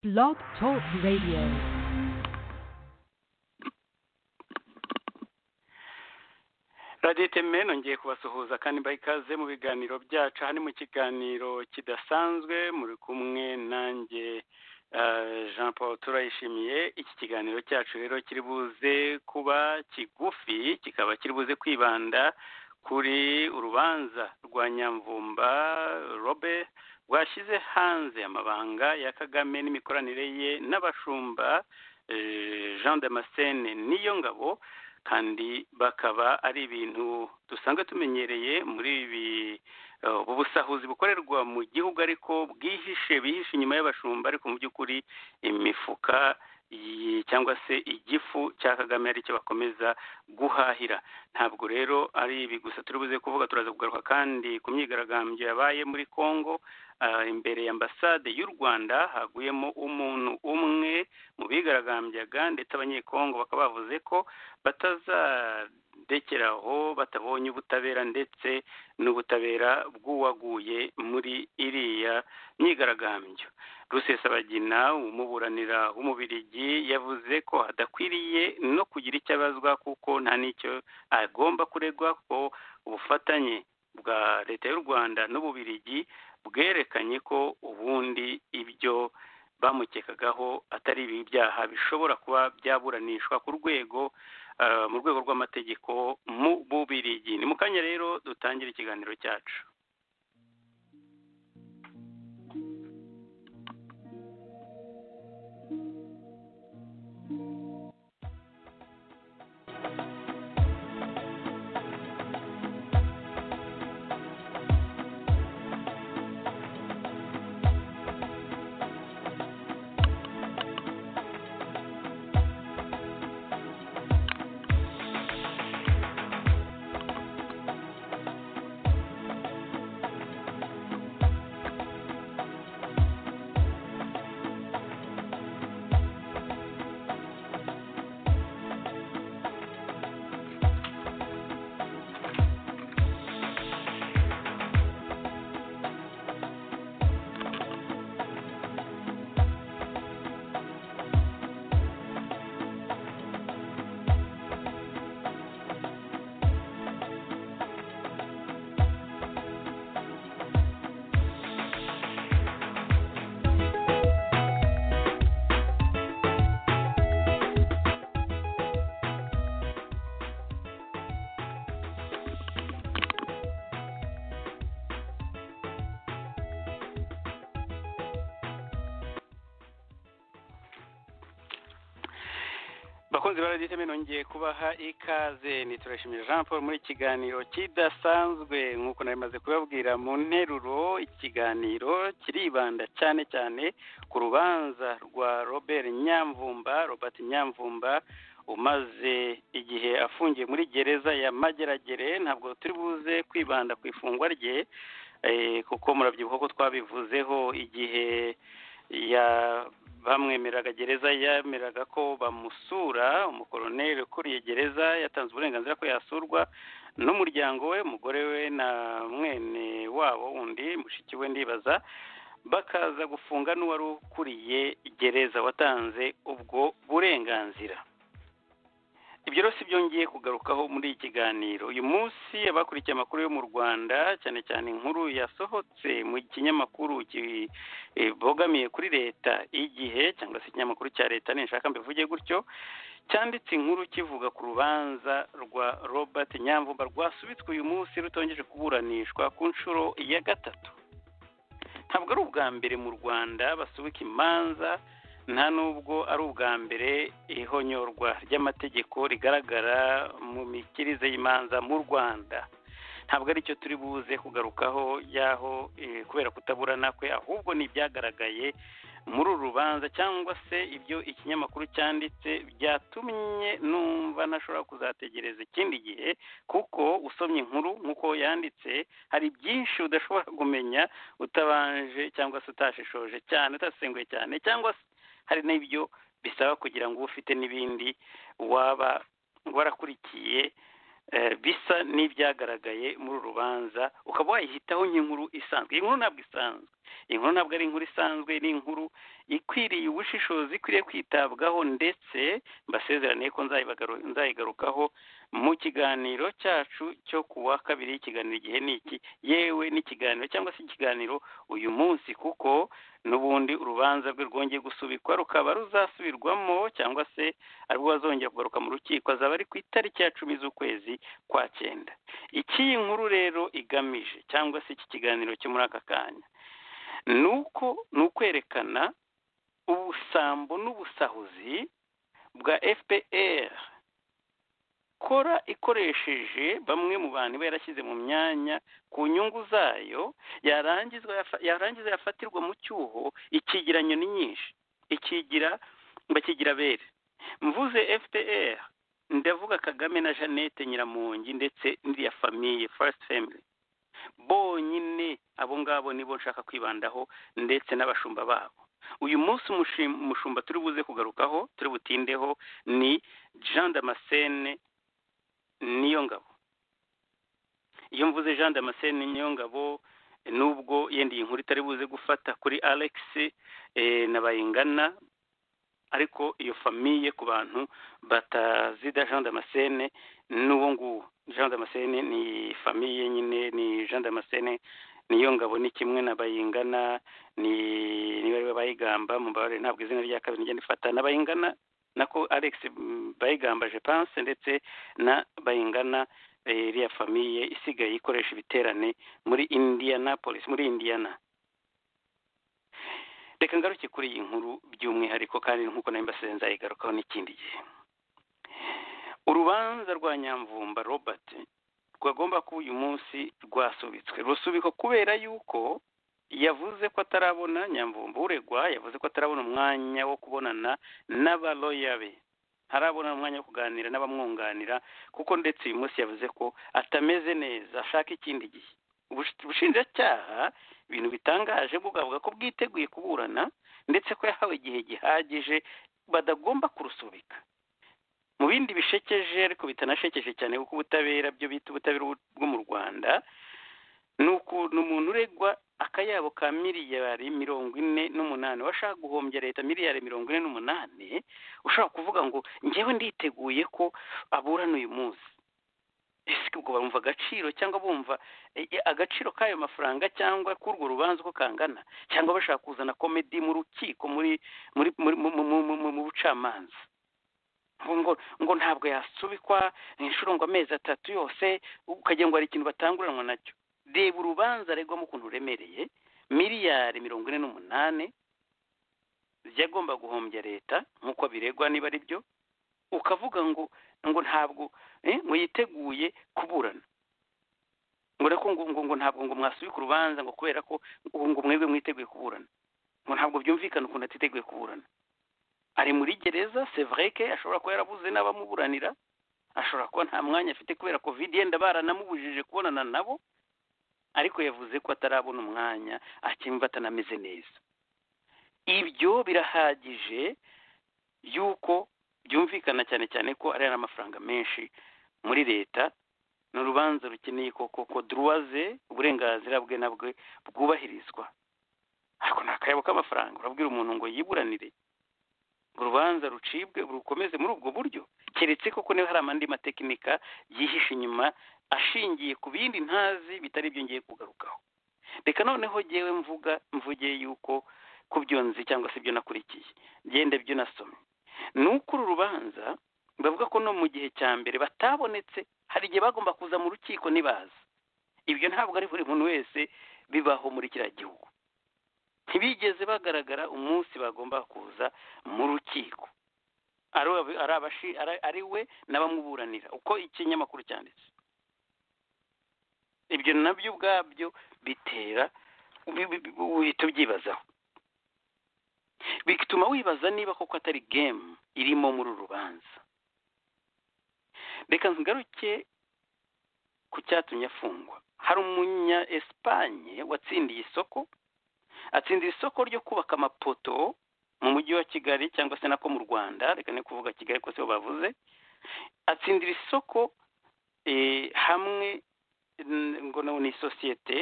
Blog Talk Radio. radiyo iteme nongeye kubasuhuza kandi mbaha ikaze mu biganiro byacu aha ni mu kiganiro kidasanzwe muri kumwe nanjye jean paul turayishimiye iki kiganiro cyacu rero kiri buze kuba kigufi kikaba kiri buze kwibanda kuri urubanza rwa nyamvumba robe rwashyize hanze amabanga ya kagame n'imikoranire ye n'abashumba jean damascene niyo ngabo kandi bakaba ari ibintu dusanzwe tumenyereye muri ibi ubu busahuzi bukorerwa mu gihugu ariko bwihishe bihishe inyuma y'abashumba ariko mu by'ukuri imifuka cyangwa se igifu cya kagame aricyo bakomeza guhahira ntabwo rero ari ibi gusa turi buze kuvuga turaza kugaruka kandi ku myigaragambyo yabaye muri congo imbere ya ambasade y'u rwanda haguyemo umuntu umwe mu bigaragambyaga ndetse abanyekongo bakaba bavuze ko batazadekeraho batabonye ubutabera ndetse n'ubutabera bw'uwaguye muri iriya myigaragambyo rusesabagina umuburanira w'umubirigi yavuze ko hadakwiriye no kugira icyo abazwa kuko nta n'icyo agomba kuregwa ko ubufatanye bwa leta y'u rwanda n'ububirigi bwerekanye ko ubundi ibyo bamukekagaho atari ibi byaha bishobora kuba byaburanishwa ku rwego mu rwego rw'amategeko mu bubirigi ni mu kanya rero dutangire ikiganiro cyacu abakunzi ba radiyo nongeye kubaha ikaze niturashimira jean paul muri kiganiro kidasanzwe nk'uko nari maze kubabwira mu nteruro ikiganiro kiribanda cyane cyane ku rubanza rwa robert nyamvumba robert nyamvumba umaze igihe afungiye muri gereza ya mageragere ntabwo turi buze kwibanda ku ifungwa rye kuko murabyibuha ko twabivuzeho igihe ya bamwemeraga gereza yemeraga ko bamusura umukoroneri ukuriye gereza yatanze uburenganzira ko yasurwa n'umuryango we umugore we na mwene wabo undi mushiki we ndibaza bakaza gufunga n'uwari ukuriye gereza watanze ubwo burenganzira ibyo rero si byongeye kugarukaho muri iki kiganiro uyu munsi abakurikiye amakuru yo mu rwanda cyane cyane inkuru yasohotse mu kinyamakuru kibogamiye kuri leta igihe cyangwa se ikinyamakuru cya leta nishaka mbivuge gutyo cyanditse inkuru kivuga ku rubanza rwa robert nyamvumba rwasubitswe uyu munsi rutongeje kuburanishwa ku nshuro ya gatatu ntabwo ari ubwa mbere mu rwanda basubika imanza nta nubwo ari ubwa mbere ihonyorwa ry'amategeko rigaragara mu mikirize y'imanza mu rwanda ntabwo aricyo turi buze kugarukaho y'aho kubera kutaburana kwe ahubwo ni ibyagaragaye muri uru rubanza cyangwa se ibyo ikinyamakuru cyanditse byatumye numva ntashobora kuzategereza ikindi gihe kuko usomye inkuru nk'uko yanditse hari byinshi udashobora kumenya utabanje cyangwa se utashishoje cyane utasenguye cyane cyangwa se hari n'ibyo bisaba kugira ngo ufite n'ibindi waba warakurikiye bisa n'ibyagaragaye muri uru rubanza ukaba wayihitaho nk'inkuru isanzwe iyi nkuru ntabwo isanzwe inkuru ntabwo ari inkuru isanzwe ni inkuru ikwiriye ubushishozi ikwiriye kwitabwaho ndetse mbasezerane ko nzayigarukaho mu kiganiro cyacu cyo ku wa kabiri ikiganiro igihe ni iki yewe n'ikiganiro cyangwa se ikiganiro uyu munsi kuko n'ubundi urubanza rwe rwongeye gusubikwa rukaba ruzasubirwamo cyangwa se aribwo bazongera kugaruka mu rukiko azaba ari ku itariki ya cumi z'ukwezi kwa cyenda icy'iyi nkuru rero igamije cyangwa se iki kiganiro cyo muri aka kanya ni uko ni ukwerekana ubusambo n'ubusahuzi bwa fpr kora ikoresheje bamwe mu bantu iba yarashyize mu myanya ku nyungu zayo yarangiza yafatirwa mu cyuho ikigira nyoni nyinshi ikigira bakigira bere mvuze fpr ndavuga kagame na jeannette nyiramungi ndetse n'iriya famiye first family bonyine abo ngabo nibo nshaka kwibandaho ndetse n'abashumba babo uyu munsi umushumba turi buze kugarukaho turi butindeho ni jean damascene niyo ngabo iyo mvuze jean damascene niyo ngabo nubwo yenda iyi nkuru itari buze gufata kuri alex na bayingana ariko iyo famiye ku bantu batazida jean damascene n'uwo nguwo jean damascene ni famiye nyine ni jean damascene niyo ngabo ni kimwe na bayingana ni niba ariwe bayigamba mubare ntabwo izina rya kabiri ngenda ifata na bayingana nako alex bayigamba jepanse ndetse na bayingana iriya famiye isigaye ikoresha ibiterane muri indianapolis muri indiana reka ngaruke kuri iyi nkuru by'umwihariko kandi nk'uko nawe mbasize nzayigarukaho n'ikindi gihe urubanza rwa nyamvumba robert rwagomba kuba uyu munsi rwasubitswe rusubikwa kubera yuko yavuze ko atarabona nyamvumba uregwa yavuze ko atarabona umwanya wo kubonana n'abaloya be harabona umwanya wo kuganira n'abamwunganira kuko ndetse uyu munsi yavuze ko atameze neza ashaka ikindi gihe ubushinjacyaha ibintu bitangaje bwavuga ko bwiteguye kuburana ndetse ko yahawe igihe gihagije badagomba kurusubika mu bindi bishekeje ariko bitanashekeje cyane kuko ubutabera byo bita ubutabera bwo mu rwanda ni ukuntu umuntu uregwa akayabo ka miliyari mirongo ine n'umunani washaka guhombya leta miliyari mirongo ine n'umunani ushobora kuvuga ngo ngewe nditeguye ko aburana uyu munsi ese ubwo bumva agaciro cyangwa bumva agaciro k'ayo mafaranga cyangwa k'urwo rubanza uko kangana cyangwa bashaka kuzana komedi mu rukiko muri muri mu bucamanza ngo ngo ntabwo yasubikwa inshuro ngo amezi atatu yose ukagira ngo hari ikintu batanguranwa nacyo reba urubanza aregwamo ukuntu ruremereye miliyari mirongo ine n'umunani byagomba guhombya leta nk'uko biregwa niba ari byo ukavuga ngo ngo ntabwo ngo yiteguye kuburana ngo ariko ngo ngo ntabwo ngo mwasubika urubanza ngo kubera ko ngo mwebwe mwiteguye kuburana ngo ntabwo byumvikana ukuntu atiteguye kuburana ari muri gereza sevreke ashobora kuba yarabuze n'abamuburanira ashobora kuba nta mwanya afite kubera kovide yenda baranamubujije kubonana nabo ariko yavuze ko atarabona umwanya akimva atanameze neza ibyo birahagije yuko byumvikana cyane cyane ko ari amafaranga menshi muri leta ni urubanza rukeneye koko ko duruwaze uburenganzira bwe nabwo bwubahirizwa ariko ni akayabo k'amafaranga urabwira umuntu ngo yiburanire urubanza rucibwe rukomeze muri ubwo buryo keretse koko niba hari amandi matekinika yihishe inyuma ashingiye ku bindi ntazi bitari ibyo ngiye kugarukaho reka noneho ngewe mvuga mvuge yuko ku byo nzi cyangwa se ibyo nakurikiye ngende byo nasomye ni uko uru rubanza bavuga ko no mu gihe cya mbere batabonetse hari igihe bagomba kuza mu rukiko ntibaza ibyo ntabwo ari buri muntu wese bibaho muri kiriya gihugu ntibigeze bagaragara umunsi bagomba kuza mu rukiko ari we n'abamuburanira uko ikinyamakuru cyanditse ibyo nabyo ubwabyo bitera uhita ubyibazaho bituma wibaza niba koko atari gemu irimo muri uru rubanza reka ntugaruke ku cyatumye afungwa hari umunya esipanye watsindiye isoko atsindira isoko ryo kubaka amapoto mu mujyi wa kigali cyangwa se nako mu rwanda reka ni kuvuga kigali ko sibo bavuze atsindira isoko hamwe ngo ni sosiyete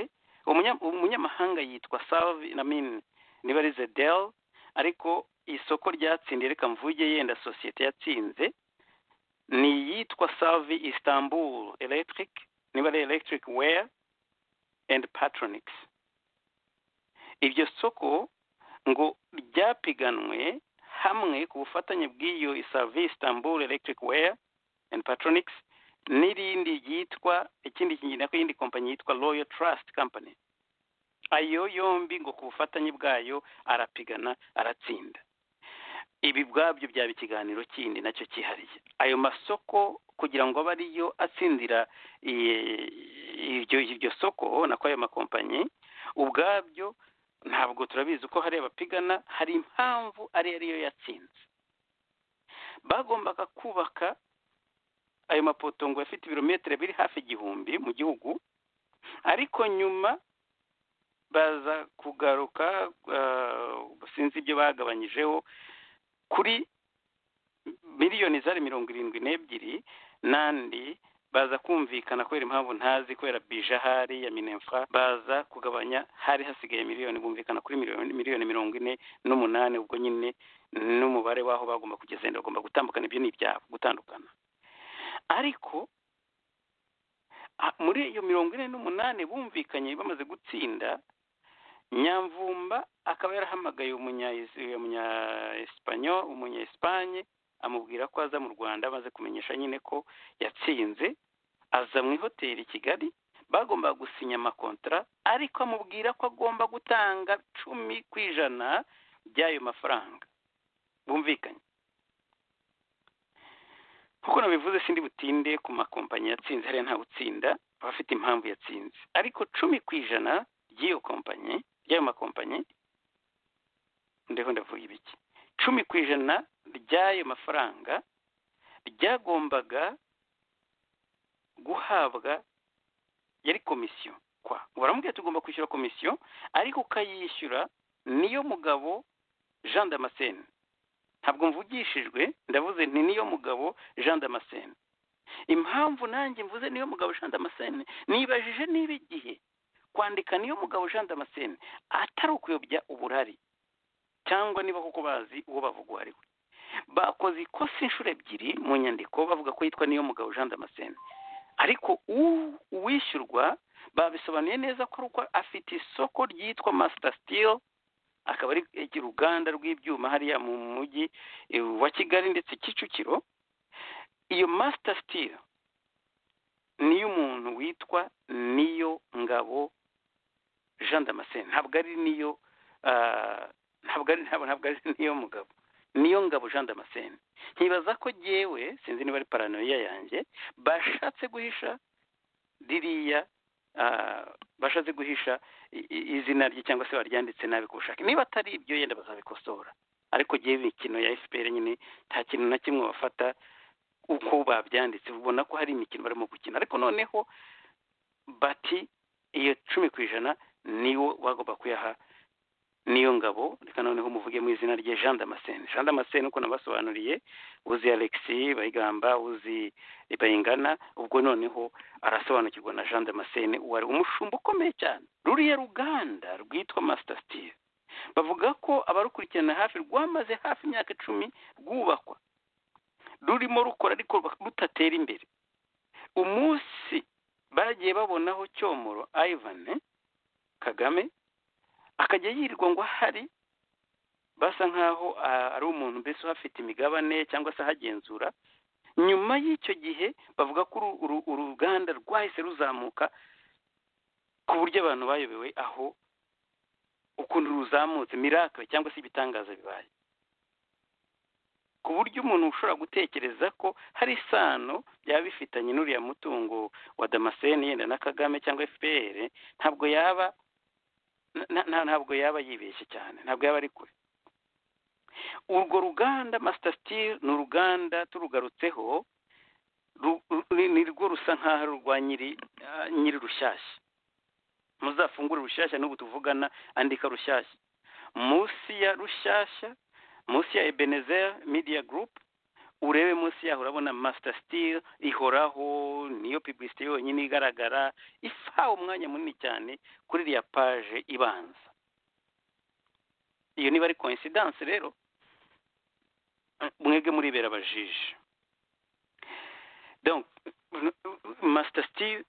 umunya- umunyamahanga yitwa salve namin niba ari zedel ariko isoko ryatsindiye reka mvuge yenda sosiyete yatsinze ni iyitwa salve istanbul electric niba ari electric wear and patronics iryo soko ngo ryapiganwe hamwe ku bufatanye bw'iyo salve istanbul electric wear and patronics n'irindi ryitwa ikindi kigenda ko iyindi kompanyi yitwa royal trust company ayo yombi ngo ku bufatanye bwayo arapigana aratsinda ibi ubwabyo byaba ikiganiro kindi nacyo cyihariye ayo masoko kugira ngo abe ariyo atsindira i- iryo iryo soko nako ayo makompanyi ubwabyo ntabwo turabizi uko hari abapigana hari impamvu ari ariyo yatsinze bagombaga kubaka ayo mapoto ngo afite ibirometero biri hafi igihumbi mu gihugu ariko nyuma baza kugaruka ah, sinzi ibyo bagabanyijeho kuri miliyoni zari mirongo irindwi n'ebyiri n'andi baza kumvikana kubera impamvu ntazi kubera bija ahari ya minefra baza kugabanya hari hasigaye miliyoni bumvikana kuri miliyoni miliyoni mirongo ine n'umunani ubwo nyine n'umubare w'aho bagomba kugeza wenda bagomba gutandukana ibyo ni ibyabo gutandukana ariko a- muri iyo mirongo ine n'umunani bumvikanye bamaze gutsinda nyamvumba akaba yarahamagaye umunya umunya esipanyo umunya esipanye amubwira ko aza mu rwanda amaze kumenyesha nyine ko yatsinze aza mu ihoteli i kigali bagombaga gusinya amakontara ariko amubwira ko agomba gutanga cumi ku ijana by'ayo mafaranga bumvikanye kuko nabivuze sindi butinde ku makompanyi yatsinze hariya ntawe utsinda aba afite impamvu yatsinze ariko cumi ku ijana ry'iyo kompanyi ry'ayo makompanyi ndeho ndavuga ibiki cumi ku ijana ry'ayo mafaranga ryagombaga guhabwa yari komisiyo kwa baramubwira tugomba kwishyura komisiyo ariko ukayishyura niyo mugabo jean damascene ntabwo mvugishijwe ndavuze nti niyo mugabo jean damascene impamvu nanjye mvuze niyo mugabo jean damascene nibajije niba igihe kwandika niyo mugabo jean damascene atari ukuyobya uburari cyangwa niba koko bazi uwo bavuga uwo ari we bakoze ikosa inshuro ebyiri mu nyandiko bavuga ko yitwa niyo mugabo jean damascene ariko u- uwishyurwa babisobanuye neza ko ari uko afite isoko ryitwa master steel akaba ari uruganda rw'ibyuma hariya mu mujyi eh, wa kigali ndetse kicukiro iyo master steel niy'umuntu witwa niyo ngabo jean damascene ntabwo ari niyo ah, ntabwo ari ntabwo ntabwo ari niyo mugabo niyo ngabo jean damascene nkibaza ko jyewe sinzi niba ari paranoia yanjye bashatse guhisha ririya ah, bashatse guhisha i- i- izina rye cyangwa se baryanditse nabi ku bushake niba atari ibyo yenda bazabikosora ariko gihe imikino ya fpr nyine nta kintu na kimwe bafata uko babyanditse ubona ko hari imikino barimo gukina ariko noneho bati iyo cumi ku ijana niwo bagomba kuyaha niyo ngabo reka noneho muvuge mu izina rye jean damascene jean damascene uko nabasobanuriye uzi alexis bayigamba uzi bayingana ubwo noneho arasobanukirwa na jean damascene wari umushumba ukomeye cyane ruriya ruganda rwitwa master steel bavuga ko abarukurikirana hafi rwamaze hafi imyaka icumi rwubakwa rurimo rukora ariko rutatera imbere umunsi bagiye babonaho cyomoro ivan kagame akajya yirirwa ngo ahari basa nk'aho ah, ari umuntu mbese uhafite imigabane cyangwa se ahagenzura nyuma y'icyo gihe bavuga ko uru- uru- uruganda rwahise ruzamuka ku buryo abantu bayobewe aho ukuntu ruzamutse miracle cyangwa se ibitangaza bibaye ku buryo umuntu ushobora gutekereza ko hari isano byaba bifitanye n'uriya mutungo wa damascene yenda na kagame cyangwa fpr ntabwo yaba na- na- ntabwo yaba yibeshye cyane ntabwo yaba ari kure urwo ruganda master steel ni uruganda turugarutseho ru- ru- ni rwo rusa nk'aho ari urwa nyiri ah, nyiri rushyashya muzafungure rushyashya n'ubu tuvugana andika rushyashya munsi ya rushyashya munsi ya ebenezer media group urebe munsi yaho urabona masita sitiri ihoraho niyo pibisite yonyine igaragara ifaha umwanya munini cyane kuri iriya paje ibanza iyo niba ari koinsidanse rero mwebwe muribera abajiji masita sitiri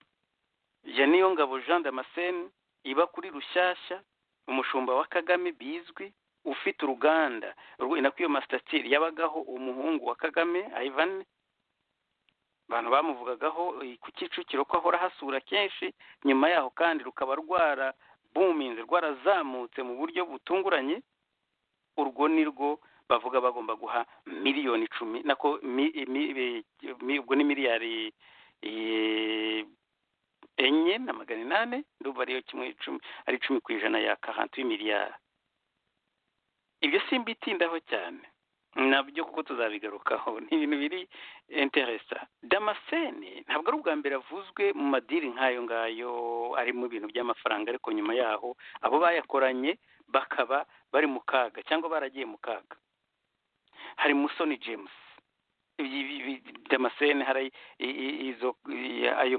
ya niyo ngabo jean damascene iba kuri rushyashya umushumba wa kagame bizwi ufite uruganda inako iyo masitasiyo yabagaho umuhungu wa kagame ayivane abantu bamuvugagaho ku kicukiro ko ahora hasura kenshi nyuma yaho kandi rukaba rwarabuminze rwarazamutse mu buryo butunguranye urwo ni rwo bavuga bagomba guha miliyoni icumi nako ubwo ni miliyari enye na magana inani ndumva ariyo kimwe icumi ari icumi ku ijana ya karanti miliyari ibyo simbitindaho cyane nabyo kuko tuzabigarukaho ni ibintu biri interesa damascene ntabwo ari ubwa mbere avuzwe mu madiri nk'ayo ngayo ari mu bintu by'amafaranga ariko nyuma yaho abo bayakoranye bakaba bari mu kaga cyangwa baragiye mu kaga hari musoni james damascene hari izo ayo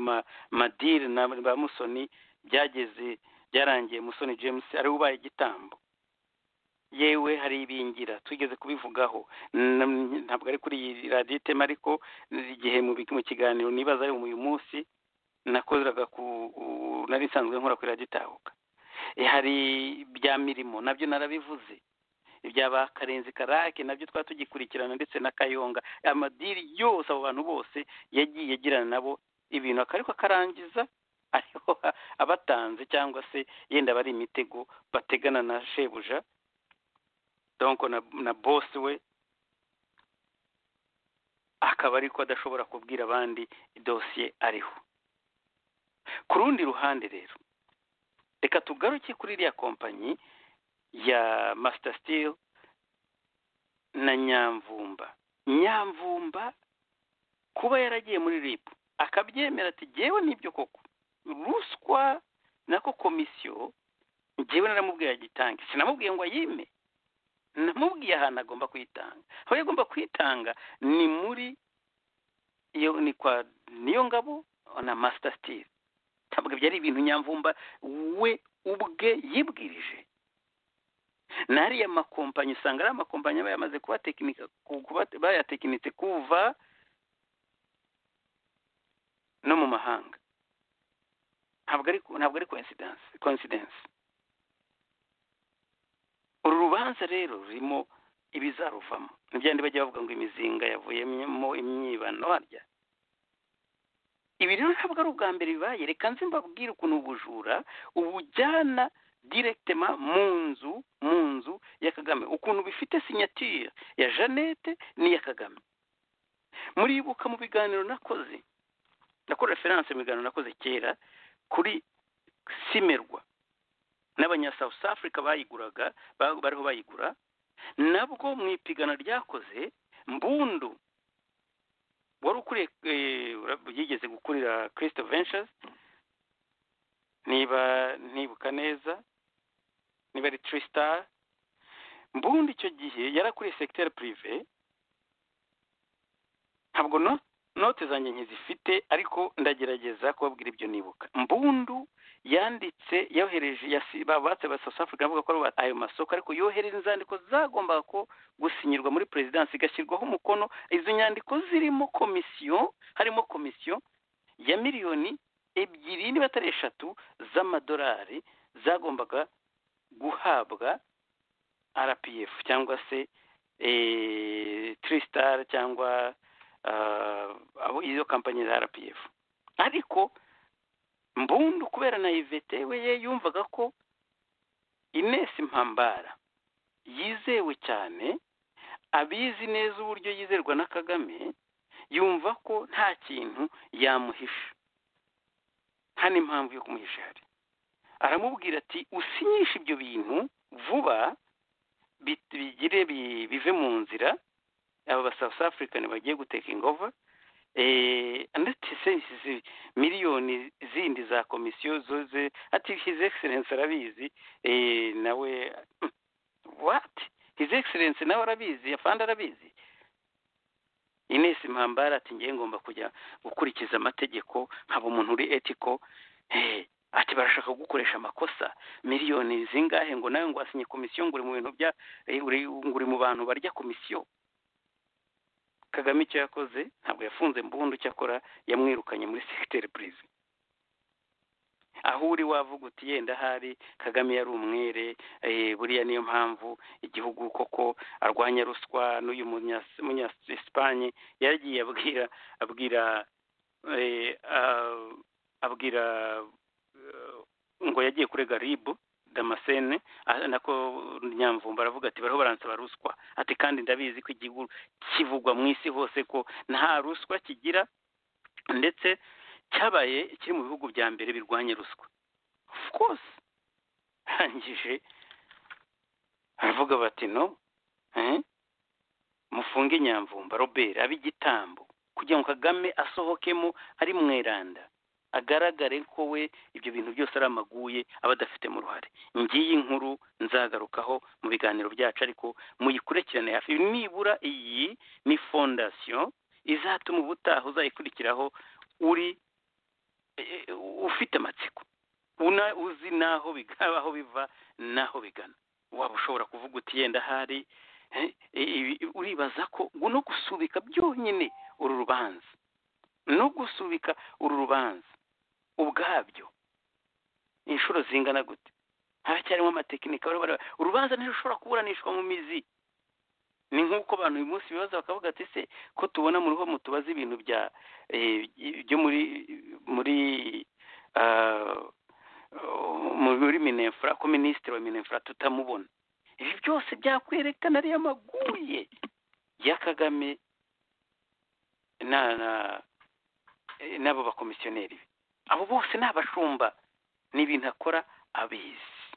madiri na ba musoni byageze byarangiye musoni james ariwe ubaye igitambo yewe hari ibingira tugeze kubivugaho ntabwo ari kuri iyi radiyo itema ariko igihe mu kiganiro nibaza ari uyu munsi nakoraga ku nari nsanzwe nkora kuri radiyo itahuka hari ibya mirimo nabyo narabivuze ibya ba karenzi karake nabyo twari tugikurikirana ndetse na kayonga amadiri yose abo bantu bose yagiye agirana nabo ibintu akariko akarangiza ariho abatanze cyangwa se yenda bari imitego bategana na shebuja donko na bosi we akaba ariko adashobora kubwira abandi idosiye ariho ku rundi ruhande rero reka tugaruke kuri iriya kompanyi ya masita sitiri na nyamvumba nyamvumba kuba yaragiye muri ribu akabyemera ati ngewe n'ibyo koko ruswa nako komisiyo ngewe naramubwiye agitange sinamubwiye ngo ayime namubwiye ahantu agomba kwitanga aho yagomba kwitanga ni muri iyo ni kwa niyo ngabo na masita sitiri ntabwo byari ibintu nyamvumba we ubwe yibwirije n'ariya makompanyi usanga ari amakompanyi aba yamaze bayatekinitse kuva no mu mahanga ntabwo ari ntabwo ari koinsidensi uru rubanza rero rurimo ibizaruvamo ntibyandi bajya bavuga ngo imizinga yavuyemo imyibano harya ibi rero ntabwo ari ubwa mbere bibaye reka nzi mbabwire ukuntu ubujura ubujyana direkitema mu nzu mu nzu ya kagame ukuntu bifite sinyatire ya jeannette n'iya kagame muribuka mu biganiro nakoze nakora referanse mu biganiro nakoze kera kuri simerwa n'abanya south africa bayiguraga bariho bayigura nabwo mu ipigana ryakoze mbundu wari ukuriye yigeze gukurira kirisito ventures niba ntibuka neza niba ari turi sitari mbundu icyo gihe yarakuriye sekiteri purive ntabwo note zanjye nkizifite ariko ndagerageza kubabwira ibyo nibuka mbundu yanditse yohereje babatse ba south africa avuga ko ayo masoko ariko yohereza inzandiko zagombaga ko gusinyirwa muri perezidansi igashyirwaho umukono izo nyandiko zirimo komisiyo harimo komisiyo ya miliyoni ebyiri niba atari eshatu z'amadolari zagombaga guhabwa rpf cyangwa se tirisitari cyangwa aho izo kampanyi za rpf ariko mbundu kubera na ivete we ye yumvaga ko inesi mpambara yizewe cyane abizi neza uburyo yizerwa na kagame yumva ko nta kintu yamuhisha nta n'impamvu yo kumuhisha ihari aramubwira ati usinyishe ibyo bintu vuba bigire bive mu nzira aba ba south african bagiye guteka ingova ndetse miliyoni zindi za komisiyo zoze ati his excellence arabizi nawe what his excellence nawe arabizi afande arabizi ines mpambara ati ngiye ngomba kujya gukurikiza amategeko nkaba umuntu uri etiko ati barashaka gukoresha amakosa miliyoni zingahe ngo nawe ngo asinye komisiyo ngo uri mu bintu bya uri mu bantu barya komisiyo kagame icyo yakoze ntabwo yafunze mbundu icyo akora yamwirukanye muri segiteri purize aho uri wavuga uti yenda ahari kagame yari umwere buriya niyo mpamvu igihugu koko arwanya ruswa n'uyu munyasipanye yaragiye abwira abwira abwira ngo yagiye kurega ribu damascene nako nyamvumba aravuga ati bariho baransaba ruswa ati kandi ndabizi ko igihugu kivugwa mu isi hose ko nta ruswa kigira ndetse cyabaye kiri mu bihugu bya mbere birwanya ruswa of course arangije aravuga bati no mufunge nyamvumba robert abe igitambo kugira ngo kagame asohokemo ari mweranda agaragare ko we ibyo bintu byose ari amaguye aba adafitemo uruhare ngiyi nkuru nzagarukaho mu biganiro byacu ariko muyikurikirane hafi nibura iyi ni fondasiyo izatuma ubutaha uzayikurikiraho uri ufite amatsiko uzi n'aho aho biva n'aho bigana waba ushobora kuvuga uti yenda ahari uribaza ko no gusubika byonyine uru rubanza no gusubika uru rubanza ubwabyo inshuro zingana gute haracyarimo amatekinika urubanza ntirushobora kuburanishwa mu mizi ni nk'uko abantu uyu munsi bibaza bakavuga ati se ko tubona muri ho mutubaza ibintu bya byo muri muri muri minefura ko minisitiri wa minefura tutamubona ibi byose byakwerekana ariyo amaguye ya kagame n'abo bakomisiyoneri be abo bose ni abashumba ni ibintu akora abizi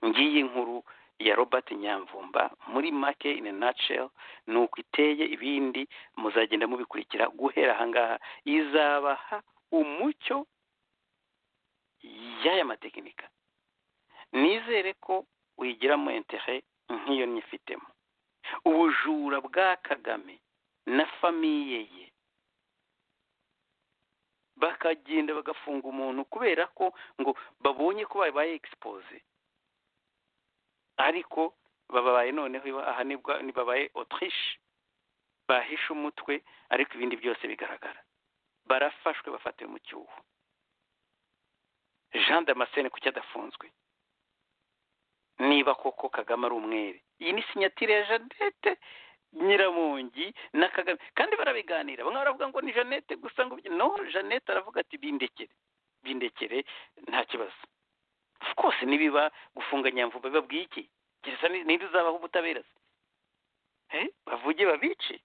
ngiyi nkuru ya robert nyamvumba muri make in a nutshell ni uko iteye ibindi muzagenda mubikurikira guhera ahangaha izabaha umucyo y'aya matekinika nizere ko uyigiramo entere nk'iyo nyifitemo ubujura bwa kagame na famiye ye bakagenda bagafunga umuntu kubera ko ngo babonye ko babaye egisipoze ariko babaye noneho aha babaye otirishe bahishe umutwe ariko ibindi byose bigaragara barafashwe bafatiwe mu cyuho jean damascene kuki adafunzwe niba koko kagame ari umwere iyi ni sinyatire ya jeannette nyiramongi na kagame kandi barabiganira bamwe baravuga ngo ni jeannette gusa ngo no jeannette aravuga ati bindekere bindekere nta kibazo rwose nibiba gufunga nyamvuba babwiye iki gereza n'indi uzabaho ubutabera bavuge babice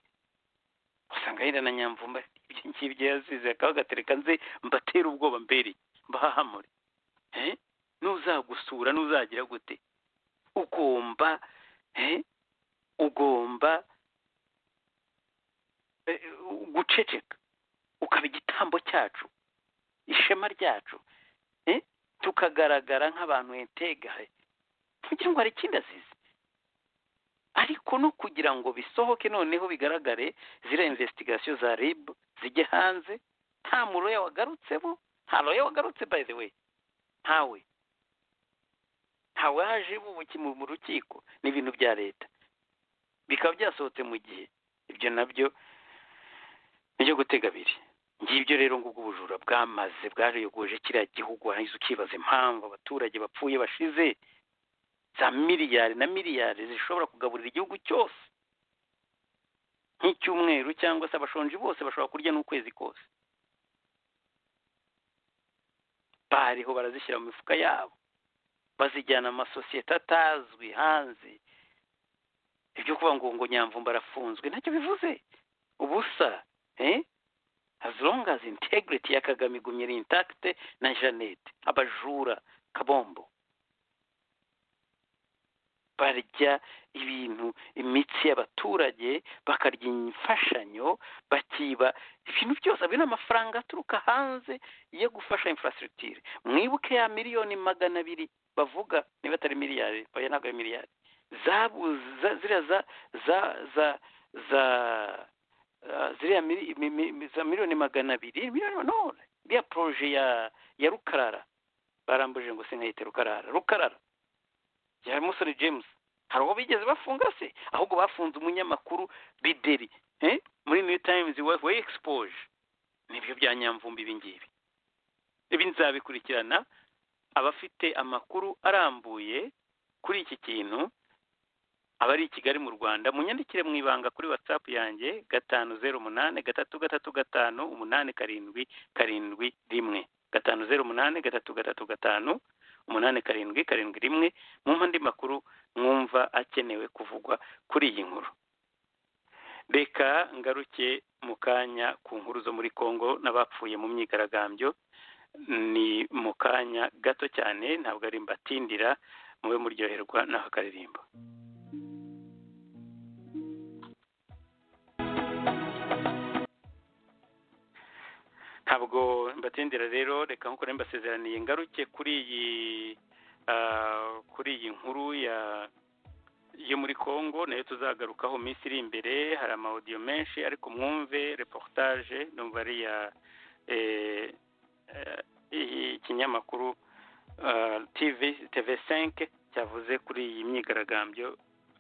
usanga yenda na nyamvumba ibyo ngibyo yazize akaba agatereka nze mbatera ubwoba mbere mbahahamure n'uzagusura n'uzagira gute ugomba ugomba guceceka ukaba igitambo cyacu ishema ryacu tukagaragara nk'abantu entegahe kugira ngo hari ikindi azize ariko no kugira ngo bisohoke noneho bigaragare ziriya investigasiyo za rib zijye hanze nta muroya wagarutsemo nta roya wagarutse by the way ntawe ntawe haje mu rukiko ni ibintu bya leta bikaba byasohotse mu gihe ibyo nabyo nibyo gutega abiri ngibyo rero ngo ubwo ubujura bwamaze bwareyogoje kiriya gihugu warangiza ukibaza impamvu abaturage bapfuye bashize za miliyari na miliyari zishobora kugaburira igihugu cyose nk'icyumweru cyangwa se abashonji bose bashobora kurya n'ukwezi kose bariho barazishyira mu mifuka yabo bazijyana amasosiyete atazwi hanze ibyo kuvuga ngo ngo nyamvumba arafunzwe ntacyo bivuze ubusa as long as integrity ya kagame igumye ari intact na jeannette abajura kabombo barya ibintu imitsi y'abaturage bakarya imfashanyo bakiba ibintu byose abiri ni amafaranga aturuka hanze yo gufasha infrastructure mwibuke ya miliyoni magana abiri bavuga niba atari miliyari oya ntabwo ari miliyari zabuze ziriya za za za za ziriya miliyoni magana abiri miliyoni no iriya poroje ya ya rukarara barambuje ngo sinkayite rukarara rukarara ya musore james hari uwo bigeze bafunga se ahubwo bafunze umunyamakuru bideri muri new times we exposure nibyo bya nyamvumbi ibi ngibi ibi nzabikurikirana abafite amakuru arambuye kuri iki kintu abari i kigali mu rwanda munyandikire mu ibanga kuri whatsapp yanjye gatanu zeru umunani gatatu gatatu gatanu umunani karindwi karindwi rimwe gatanu zeru umunani gatatu gatatu gatanu umunani karindwi karindwi rimwe mwumva andi makuru mwumva akenewe kuvugwa kuri iyi nkuru reka ngaruke mu kanya ku nkuru zo muri congo n'abapfuye mu myigaragambyo ni mu kanya gato cyane ntabwo ari mbatindira mube muryoherwa n'aka karirimbo ntabwo mbatindira rero reka nkuko rero mbasezeraniye ngaruke kuri iyi kuri iyi nkuru ya yo muri congo nayo tuzagarukaho iminsi iri imbere hari amawudiyo menshi ariko mwumve reportage numva ari iya ikinyamakuru tv tv senke cyavuze kuri iyi myigaragambyo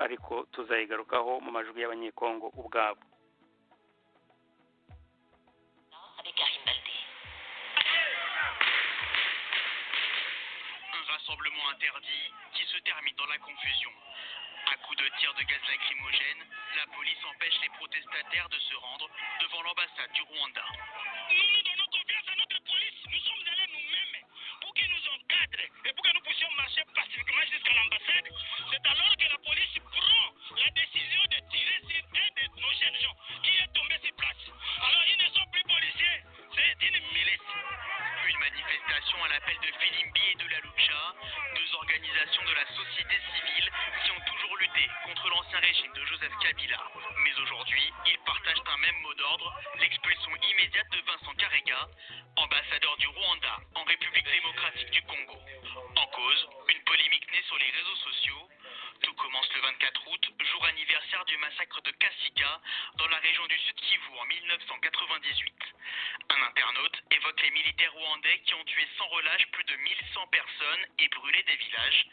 ariko tuzayigarukaho mu majwi y'abanyekongo ubwabo rassemblement interdit qui se termine dans la confusion. À coups de tirs de gaz lacrymogène, la police empêche les protestataires de se rendre devant l'ambassade du Rwanda. Nous, nous donnons confiance à notre police. Nous sommes allés nous-mêmes pour qu'ils nous encadrent et pour que nous puissions marcher pacifiquement jusqu'à l'ambassade. C'est alors que la police prend la décision de tirer sur un de nos jeunes gens qui est tombé sur place. Alors ils ne sont plus policiers, c'est une milice. Une manifestation à l'appel de Filimbi et de la Lucha, deux organisations de la société civile qui ont toujours lutté contre l'ancien régime de Joseph Kabila. Mais aujourd'hui, ils partagent un même mot d'ordre, l'expulsion immédiate de Vincent Karega, ambassadeur du Rwanda en République démocratique du Congo. En cause, une polémique née sur les réseaux sociaux. Tout commence le 24 août, jour anniversaire du massacre de Kasika dans la région du Sud Kivu en 1998. Un internaute évoque les militaires rwandais qui ont tué sans relâche plus de 1100 personnes et brûlé des villages.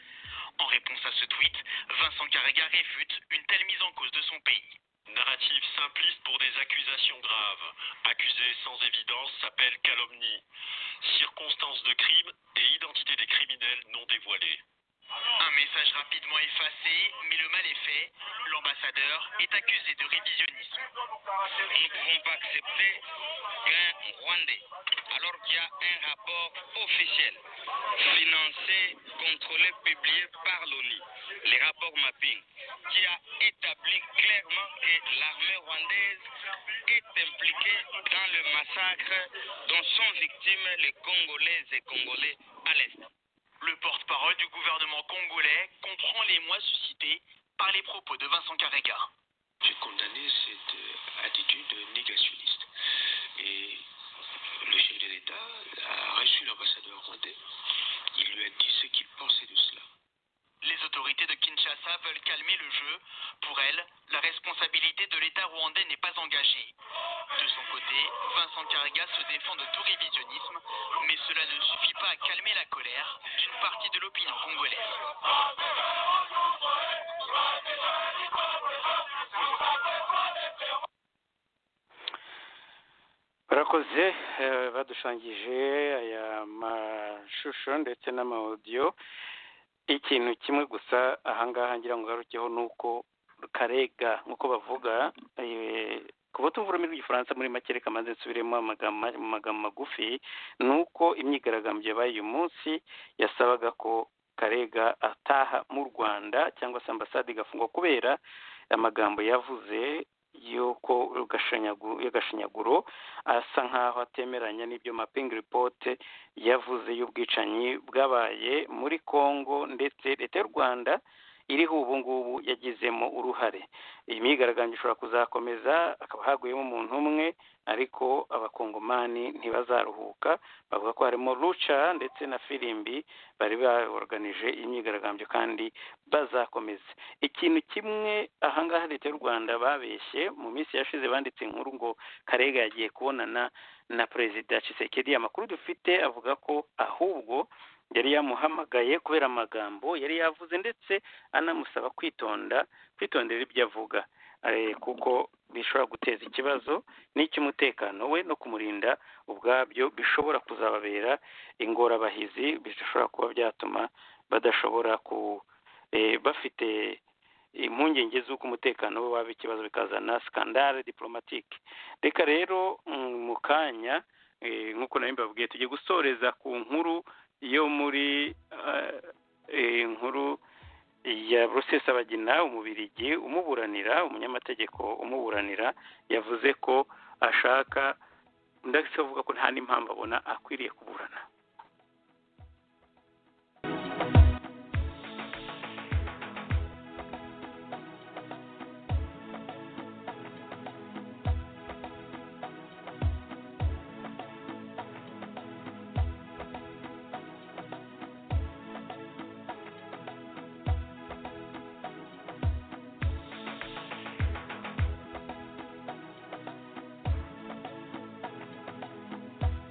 En réponse à ce tweet, Vincent Carrega réfute une telle mise en cause de son pays. Narratif simpliste pour des accusations graves. Accusé sans évidence s'appelle calomnie. Circonstances de crime et identité des criminels non dévoilées. Un message rapidement effacé, mais le mal est fait. L'ambassadeur est accusé de révisionnisme. Nous ne pouvons pas accepter qu'un Rwandais, alors qu'il y a un rapport officiel, financé, contrôlé, publié par l'ONU, les rapports mapping, qui a établi clairement que l'armée rwandaise est impliquée dans le massacre dont sont victimes les Congolais et Congolais à l'Est. Le porte-parole du gouvernement congolais comprend les mois suscités par les propos de Vincent Carrega. J'ai condamné cette attitude négationniste. Et le chef de l'État a reçu l'ambassadeur rwandais. Il lui a dit ce qu'il pensait de cela. Les autorités de Kinshasa veulent calmer le jeu. Pour elles, la responsabilité de l'État rwandais n'est pas engagée. De son côté, Vincent Carrega se défend de tout révisionnisme, mais cela ne suffit pas à calmer la colère d'une partie de l'opinion congolaise. barakoze badushangije aya mashusho ndetse n'amawudiyo ikintu kimwe gusa ahangaha ngira ngo ngarukeho ni uko karega nk'uko bavuga kuba tumva ururimi rw'igifaransa muri make reka maze nsubiremo amagambo magufi ni uko imyigaragambyo yabaye uyu munsi yasabaga ko karega ataha mu rwanda cyangwa se ambasade igafungwa kubera amagambo yavuze y'uko y'agashanyaguro asa nk'aho atemeranya n'ibyo mapingi ripote yavuze y'ubwicanyi bwabaye muri congo ndetse leta y'u rwanda iriho ubu ngubu yagizemo uruhare iyi myigaragambyo ishobora kuzakomeza hakaba haguyemo umuntu umwe ariko abakongomani ntibazaruhuka bavuga ko harimo ruca ndetse na firimbi bari bayoganije imyigaragambyo kandi bazakomeza ikintu kimwe ahangaha leta y'u rwanda babeshye mu minsi yashize banditse inkuru ngo karega yagiye kubonana na perezida Tshisekedi amakuru dufite avuga ko ahubwo yari yamuhamagaye kubera amagambo yari yavuze ndetse anamusaba kwitonda kwitondera ibyo avuga kuko bishobora guteza ikibazo n'icy'umutekano we no kumurinda ubwabyo bishobora kuzababera ingorabahizi bishobora kuba byatuma badashobora ku bafite impungenge z'uko umutekano we waba ikibazo bikazana sikandare diporomatike reka rero mu kanya nk'uko nawe mbabwiye tugiye gusoreza ku nkuru yo muri inkuru ya rusesabagina umubirigi umuburanira umunyamategeko umuburanira yavuze ko ashaka ndetse avuga ko nta n'impamvu abona akwiriye kuburana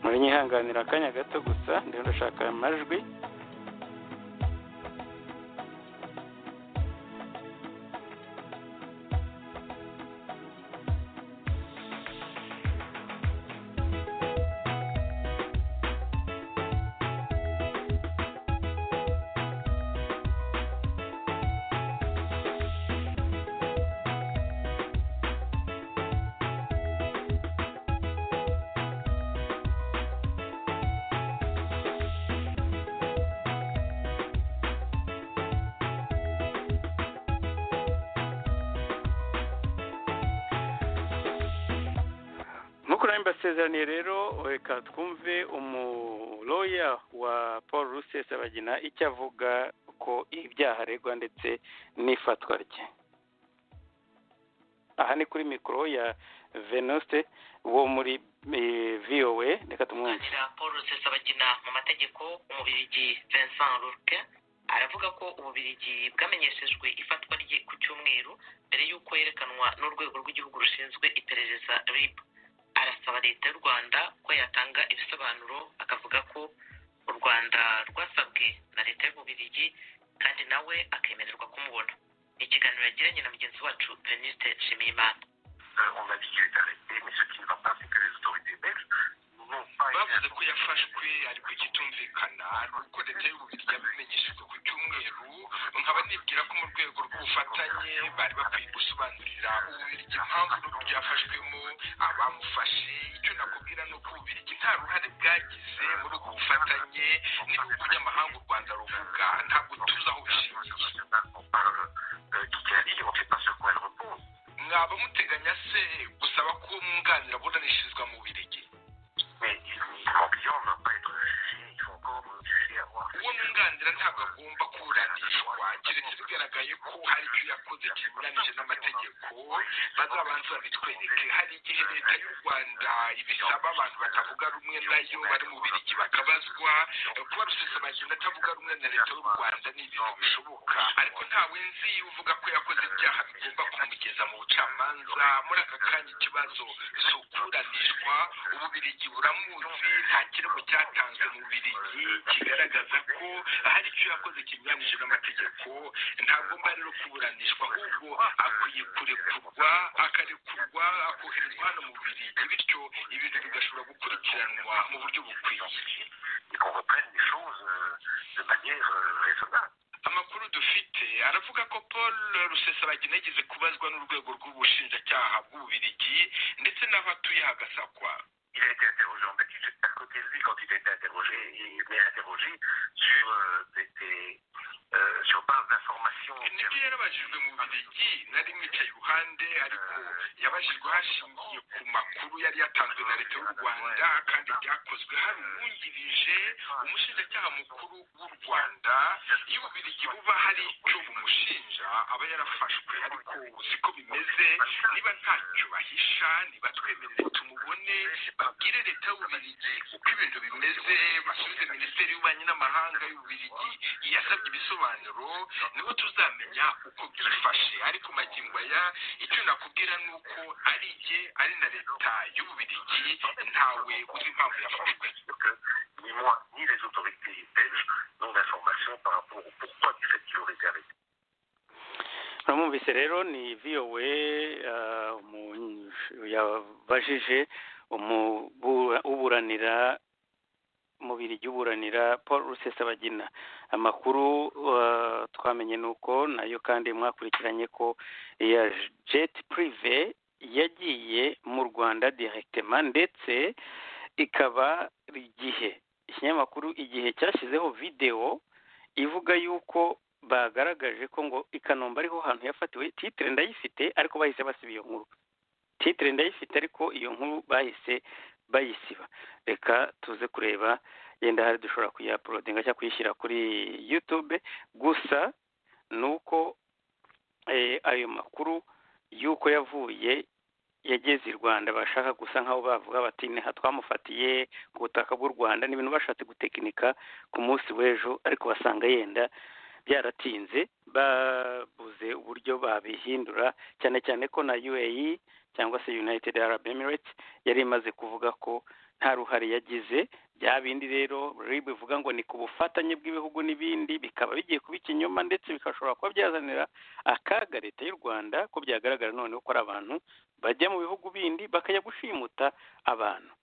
murihanganira akanya gato gusa ndetse ndashaka amajwi mbasezeraniye rero reka twumve umuroya wa paul rusesabagina icyo avuga ko ibyaha aregwa ndetse n'ifatwa rye aha ni kuri mikoro ya venuste wo muri vowe reka tumwumve paul rusesabagina mu mategeko umubirigi vincent ruke aravuga ko ububirigi bwamenyeshejwe ifatwa rye ku cyumweru mbere y'uko yerekanwa n'urwego rw'igihugu rushinzwe iperereza ribu arasaba leta y'u rwanda ko yatanga ibisobanuro akavuga ko u rwanda rwasabwe na leta y'ububirigi kandi nawe akemererwa kumubona ni ikiganiro yagiranye na mugenzi wacu venuste nshimiyimana bavuze ko yafashwe ariko ikitumvikana ni uko leta y'ububirigi yabimenyeshejwe ku cyumweru nkaba nibwira ko mu rwego rw'ubufatanye bari bakwiye gusobanurira ububirigi impamvu n'uburyo yafashwemo abamufashe icyo nakubwira ni uko ububirigi nta ruhare bwagize muri ubwo bufatanye n'ibihugu by'amahanga u rwanda ruvuga ntabwo tuzi aho bishingiye mwaba muteganya se gusaba ko mwunganira aburanishirizwa mu birigi uwo mwunganira ntabwo agomba kuburanishwa keretse bigaragaye ko hari ibyo yakoze kinyuranyije n'amategeko bazabanza babitwereke hari igihe leta y'u rwanda ibisaba abantu batavuga rumwe nayo bari mu birigi bakabazwa kuba rusesabagenda atavuga rumwe na leta y'u rwanda ni ibintu bishoboka ariko ntawe nzi uvuga ko yakoze ibyaha bigomba kumugeza mu bucamanza muri aka kanya ikibazo si ukuburanishwa ububirigi buramuzi nta kirego cyatanzwe mu bubirigi kigaragaza ko hari icyo yakoze kinyuranyije n'amategeko ntagomba rero kuburanishwa ahubwo akwiye kurekurwa akarekurwa akoherezwa hano mu bubirigi bityo ibintu bigashobora gukurikiranwa mu buryo bukwiye amakuru dufite aravuga ko paul rusesabagina yigeze kubazwa n'urwego rw'ubushinjacyaha bw'ububirigi ndetse n'aho atuye hagasakwa il a été interrogé en Belgique. J'espère qu'au lui, quand il a été interrogé, il m'est interrogé sur, euh, des, des, euh, sur base d'informations. nibyo yarabajijwe mu birigi nari mwicaye iruhande ariko yabajijwe hashingiye ku makuru yari yatanzwe na leta y'u rwanda kandi byakozwe hari uwungirije umushinjacyaha mukuru w'u rwanda iyo ububirigi buba hari icyo bumushinja aba yarafashwe ariko uzi ko bimeze niba ntacyo bahisha niba twemerere tumubone babwire leta y'ububirigi uko ibintu bimeze basubize minisiteri y'ububanyi n'amahanga y'ububirigi yasabye ibisobanuro nibo tuzamenya uko byifashe ariko magingo aya icyo nakubwira ni uko ari jye ari na leta y'ububirigi ntawe uzi impamvu yafashwe ni les autorités belges n'ont d'informations par rapport au pourquoi du fait qu'il aurait été arrêté. uramwumvise rero ni viyowe yabajije uburanira mubiri uburanira paul rusesabagina amakuru twamenye ni uko nayo kandi mwakurikiranye ko iya jeti purive yagiye mu rwanda direkitema ndetse ikaba igihe ikinyamakuru igihe cyashyizeho videwo ivuga yuko bagaragaje ko ngo i kanombe ariho hantu yafatiwe titire ndayifite ariko bahise basiba iyo nkuru titire ndayifite ariko iyo nkuru bahise bayisiba reka tuze kureba yenda hari dushobora kuyaporodinga cyangwa kuyishyira kuri yutube gusa ni uko ayo makuru y'uko yavuye yageze i rwanda bashaka gusa nk'aho bavuga bati ntiha twamufatiye ku butaka bw'u rwanda ni ibintu bashatse gutekinika ku munsi w'ejo ariko basanga yenda byaratinze babuze uburyo babihindura cyane cyane ko na UAE cyangwa se United Arab Emirates yari imaze kuvuga ko nta ruhare yagize bya bindi rero RIB ivuga ngo ni ku bufatanye bw'ibihugu n'ibindi bikaba bigiye kuba ikinyoma ndetse bikashobora kuba byazanira akaga leta y'u Rwanda ko byagaragara noneho ko ari abantu bajya mu bihugu bindi bakajya gushimuta abantu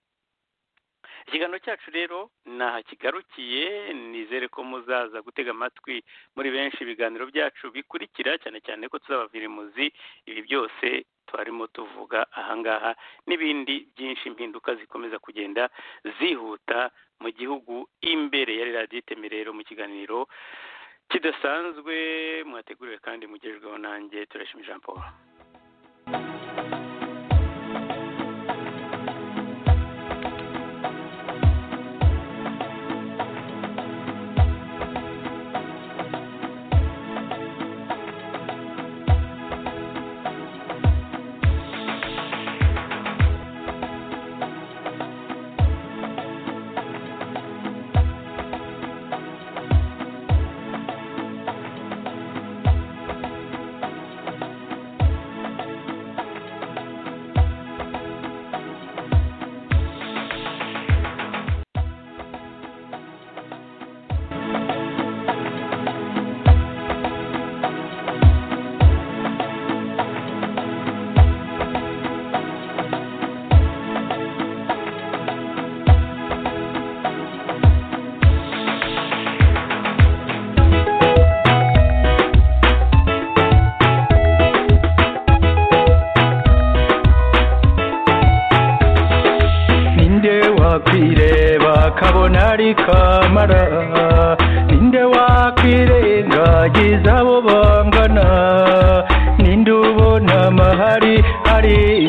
ikiganiro cyacu rero ntaha kigarukiye nizere ko muzaza gutega amatwi muri benshi ibiganiro byacu bikurikira cyane cyane ko tuzabavira imuzi ibi byose twarimo tuvuga ahangaha n'ibindi byinshi impinduka zikomeza kugenda zihuta mu gihugu imbere yari radiyo iteme rero mu kiganiro kidasanzwe mwateguriwe kandi mugejweho nanjye turashima jean paul ari kamara ninde wakwirengagiza abo bangana ninde ubona amahari hari